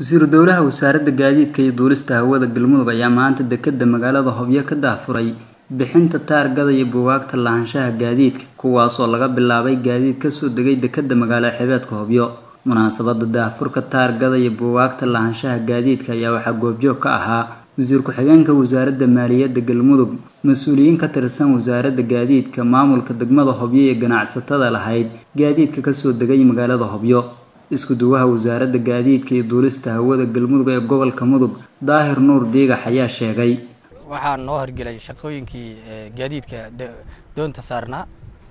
wasiiru dowlaha wasaaradda gaadiidka iyo duulista hawada galmudug ayaa maanta dekedda magaalada hobyo ka daahfuray bixinta taargada iyo buugaagta lahaanshaha gaadiidka kuwaasoo laga bilaabay gaadiid kasoo degay dekedda magaalo xebeedka hobyo munaasabada daahfurka taargada iyo buugaagta lahaanshaha gaadiidka ayaa waxaa goobjoog ka ahaa wasiir ku-xigeenka wasaaradda maaliyadda galmudug mas-uuliyiin ka tirsan wasaaradda gaadiidka maamulka degmada hobyo iyo ganacsatada lahayd gaadiidka kasoo degay magaalada hobyo isku duwaha wasaaradda gaadiidka iyo duulista hawada galmudug ee gobolka mudug daahir nuur diigax ayaa sheegay waxaa noo horgelay shaqooyinkii gaadiidka doonta saarnaa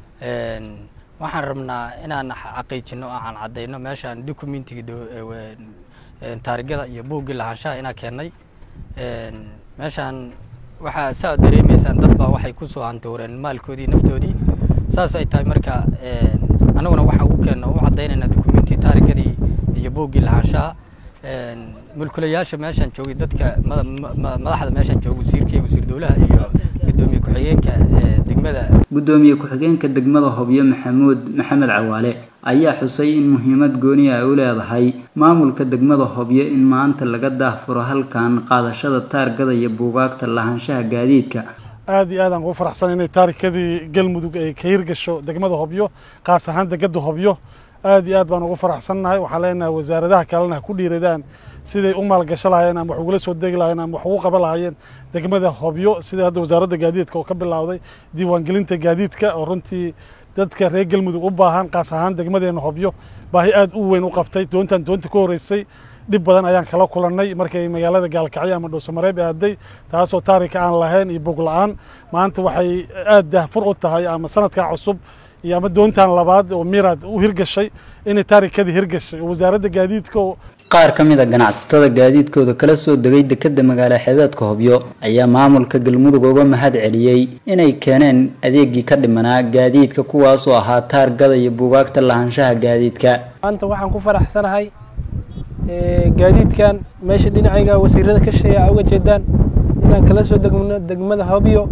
waxaan rabnaa inaan xaqiijino oo aan caddayno meeshaan documentiga taarigada iyo buuggii lahaanshaha inaan keennay meeshaan waxaa saa dareemaysaan dad baa waxay ku soo hantooreen maalkoodii naftoodii saas ay tahay marka annaguna waxaan ugu keenna u caddaynayna documenti taarigadii iyo buuggii lahaanshaha mulkulayaasha meeshaan joogay dadka madaxda meeshaan jooga wasiirka wasiir dowlaha iyo gudoomiye ku-xigeenka degmada gudoomiye ku-xigeenka degmada hobyo maxamuud maxamed cawaale ayaa xusay in muhiimad gooni ay u leedahay maamulka degmada hobyo in maanta laga daahfuro halkan qaadashada taargada iyo buugaagta lahaanshaha gaadiidka aad iyo aad aan ugu faraxsan inay taarikadii galmudug ay ka hirgasho degmada hobyo qaas ahaan degada hobyo aad iyo aad baan ugu faraxsannahay waxaan leenahay wasaaradaha kalena ha ku dhiiradaan siday u maalgasho lahayeen ama wax ugula soo degi lahayeen ama wax ugu qaban lahayeen degmada hobyo sida hadda wasaaradda gaadiidka oo ka bilowday diiwaangelinta gaadiidka oo runtii dadka reer galmudug u baahan qaas ahaan degmadeena hobyo baahi aad u weyn u qabtay doontan doonta ka horreysay dhib badan ayaan kala kulannay markay magaalada gaalkacyo ama dhowsamareeb aaday taasoo taarika aan lahayn iyo bog la-aan maanta waxay aad daahfur u tahay ama sanadkan cusub iyo ama doontan labaad oo miraad u hirgashay inay taarikadii hirgashay oo wasaaradda gaadiidka qaar ka mid a ganacsatada gaadiidkooda kala soo degay dekedda magaalo xebeedka hobyo ayaa maamulka galmudug uga mahad celiyey inay keeneen adeegii ka dhimanaa gaadiidka kuwaasoo ahaa taargada iyo buugaagta lahaanshaha gaadiidka maanta waxaan ku faraxsanahay gaadiidkan meesha dhinacayga wasiirada ka sheeya uga jeedaan inaan kala soo degno degmada hobyo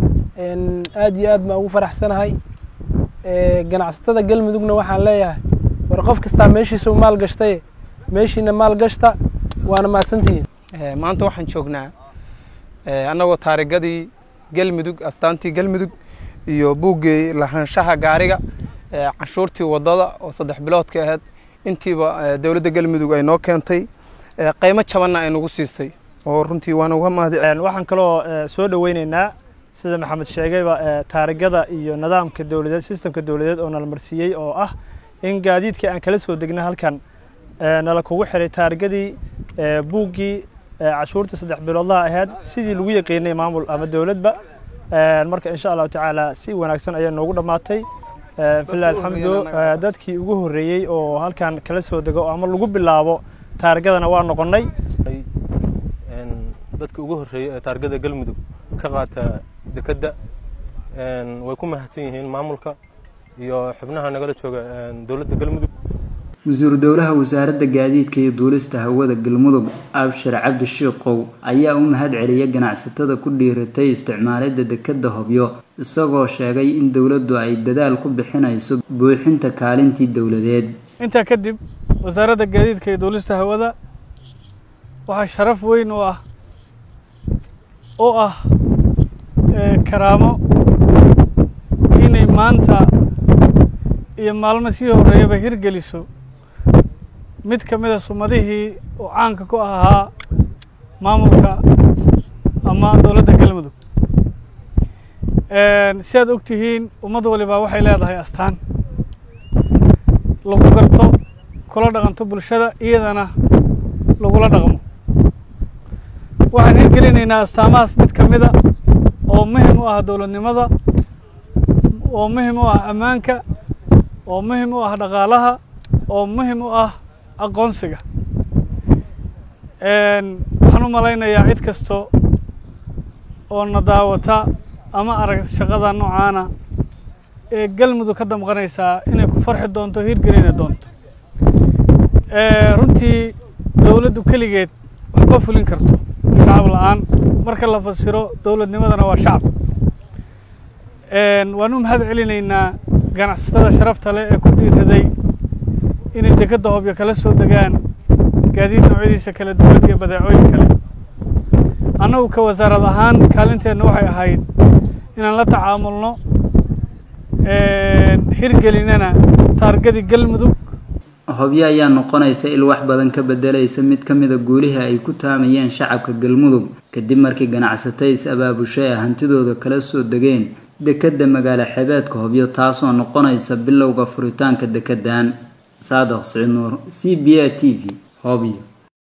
aad iyo aad baan ugu faraxsanahay ganacsatada galmudugna waxaan leeyahay war qof kastaa meeshiisa maal gashtay meeshiina maal gashta waana mahadsantihiin maanta waxaan joognaa annagoo taarigadii galmudug astaantii galmudug iyo buuggii lahaanshaha gaariga canshuurtii waddada oo saddex biloodka ahayd intiiba dowladda galmudug ay noo keentay qiimo jabanna ay nagu siisay oo runtii waan uga mahad waxaan kaloo soo dhoweyneynaa sida maxamed sheegayba taarigada iyo nidaamka dowladeed sistemka dowladeed oo nala marsiiyey oo ah in gaadiidkii aan kala soo degna halkan nala kugu xiray taarigadii buuggii cashuurta saddex biloodlaha ahayd sidii lagu yaqiinay maamul ama dowladba marka insha allahu tacaala si wanaagsan ayaa noogu dhammaatay filah alxamdu dadkii ugu horreeyey oo halkan kala soo dego ama lagu bilaabo taarigadana waa noqonnay dadkii ugu horreeyey ee taarigada galmudug ka qaata dekedda way ku mahadsan yihiin maamulka iyo xubnaha nagala jooga dowladda galmudug wasiiru dowlaha wasaaradda gaadiidka iyo duulista hawada galmudug abshir cabdi shiikow ayaa u mahad celiyay ganacsatada ku dhiiratay isticmaalidda dekedda hobyo isagoo sheegay in dowladdu ay dadaal ku bixinayso buuxinta kaalintii dowladeed intaa kadib wasaaradda gaadiidka iyo duulista hawada waxaa sharaf weyn u ah oo ah karaamo inay maanta iyo maalmo sii horreeyaba hirgeliso mid ka mida sumadihii oo caanka ku ahaa maamulka ama dowladda galmudug si aad og tihiin ummad walibaa waxay leedahay astaan lagu garto kula dhaqanto bulshada iyadana lagula dhaqmo waxaan hirgelinaynaa astaamahaas mid ka mida oo muhim u ah dowladnimada oo muhim u ah ammaanka oo muhim u ah dhaqaalaha oo muhim u ah aqoonsiga waxaan u malaynayaa cid kasto oo na daawata ama arag shaqada noocaana ee galmudug ka damqanaysaa inay ku farxi doonto hirgelina doonto runtii dowladdu keligeed waxba fulin karto shacab la-aan marka la fasiro dowladnimadana waa shacab waan u mahad celinaynaa ganacsatada sharafta leh ee ku dhiiraday inay dekedda hobyo kala soo degaan gaadiid noocyadiisa kala duwan iyo badeecooyin kale annagu ka wasaarad ahaan kaalinteenna waxay ahayd inaan la tacaamulno hirgelinana taargadii galmudug hobyo ayaa noqonaysa il wax badan ka bedelaysa mid ka mida guulihii ay ku taamayeen shacabka galmudug kadib markii ganacsatay is abaabushay ay hantidooda kala soo degeen dekedda magaalo xebeedka hobyo taasoo noqonaysa bilowga furitaanka dekeddan saadaq siciid nuur c b a t v hobyo